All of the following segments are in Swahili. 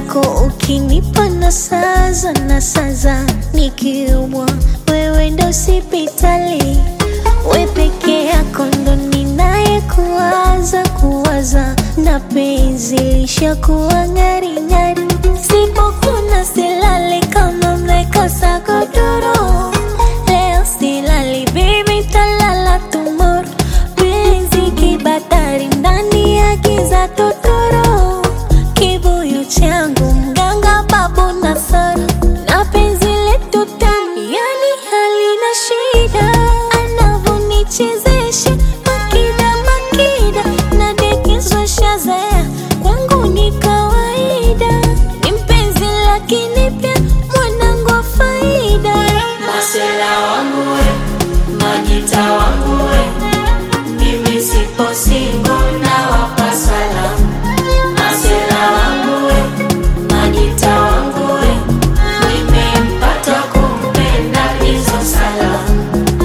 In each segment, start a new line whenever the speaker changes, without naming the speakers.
zako ukinipa na saza na saza, nikiumwa wewe ndo sipitali, we peke yako ndo ninaye kuwaza kuwaza, na penzi lishakuwa ng'aring'ari, sipokuna silali kama mmekosa godoro, leo silali baby, talala tomorrow, penzi kibatari ndani ya giza totoro, kibuyu changu mganga babu Nasara, na penzi letu tamu, yani halina shida, anavonichezesha makida makida, nadekezwa shazaya, kwangu ni kawaida, ni mpenzi lakini pia mwanangu wa faida.
Masela wangu we, Majita wangu we, mimi sipo single na wapa salamu. Masela wangu we, Majita wangu we, nimempata kumpenda hizo salamu.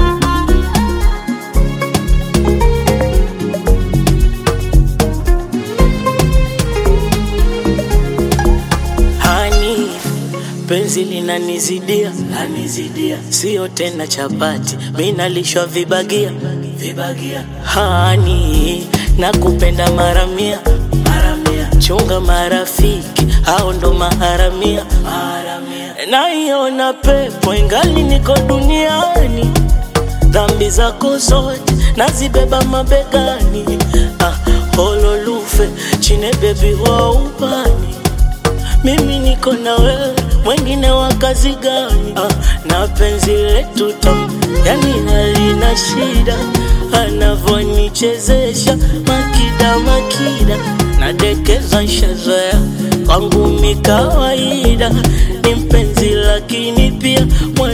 Hani, penzi linanizidia, lanizidia, sio tena chapati, mi nalishwa vibagia, vibagia. Hani, nakupenda mara mia, mara mia, chunga marafiki, hao ndo maharamia, maharamia. Naiona pepo ingali niko duniani, dhambi zako zote nazibeba mabegani, ah, hololufe chine bebi wa ubani mimi niko na wewe, mwengine wa kazi gani? Ah, na penzi letu tamu, yani halina shida, anavonichezesha makida makida, nadekeza shazoea kwangu mi kawaida, ni mpenzi lakini pia mwana